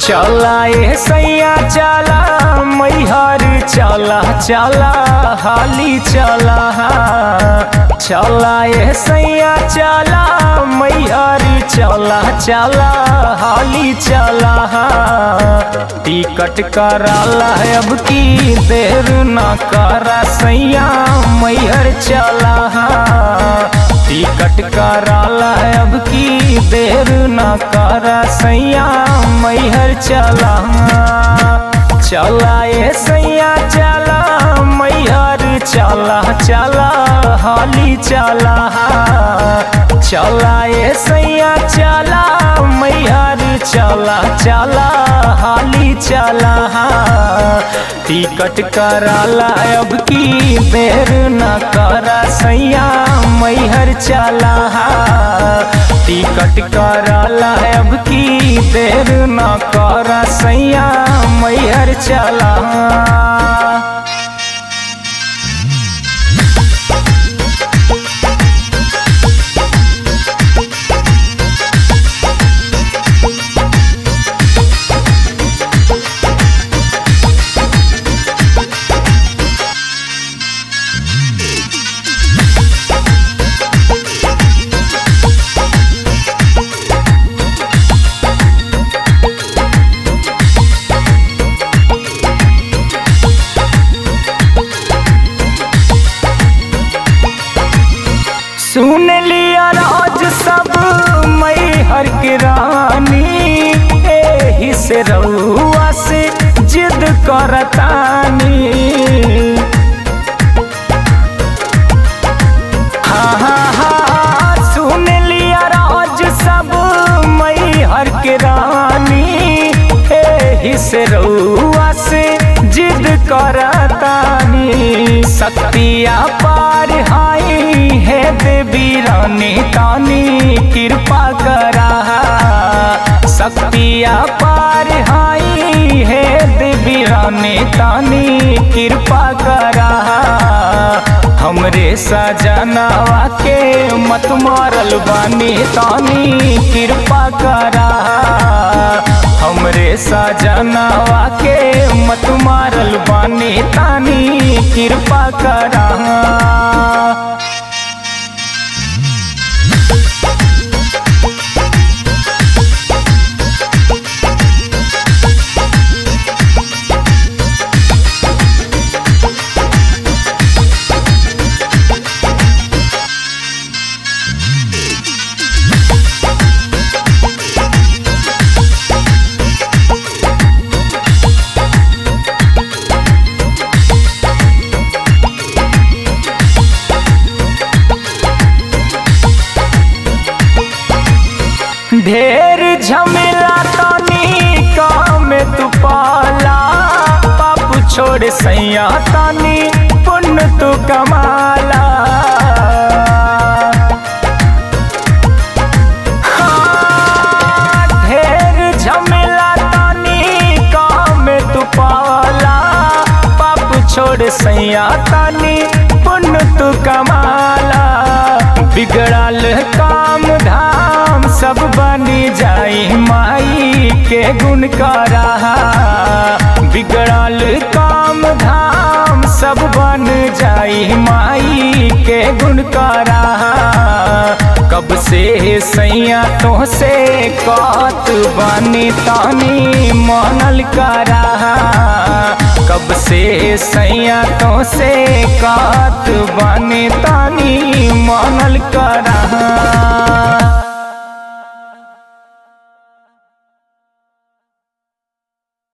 चला ए सैया चला मैहर चला चला हाली चला चला ए सैया चला मैहर चला चला हाली चला टिकट कराला है अब की देर ना करा सैया मैहर चला टिकट कराला है अब की देर ना करा सैया मैहर चला चला ए सैया चला मैहर चला चला हाली चला चला ए सैया चला मैहर चला चला हाली चला टिकट कराला अब की देर न करा सैया मैहर चला टिकट कराला अब की देर न करा सैया मैहर चला सुन लिया राज सब मई हर के रानी एही से रउआ से जिद करतानी हाँ हाँ हाँ सुन लिया राज सब मई हर के रानी एही से रउआ से जिद करतानी शक्तिया पार हाई है देवी रानी तानी कृपा करा शक्तिया पार हाई है देवी रानी तानी कृपा करा हमरे सजनावा के मत मारल बानी तानी कृपा करा हमरे सजनावा के मत मारल बानी तानी कृपा करा ढेर झमेला तानी काम तू पाला पाप छोड़ सैया तानी पुण्य तू कमाला हाँ, ढेर झमेला तानी काम तू पाला पाप छोड़ सैया तानी पुण्य तू कमाला बिगड़ल काम धाम सब बनी जाई माई के गुण करा बिगड़ल काम धाम सब बन जाई माई के गुण करा कब से सैया तो से कत बनी तानी मनल करा कब से सैया तो से कात बने तानी मानल करा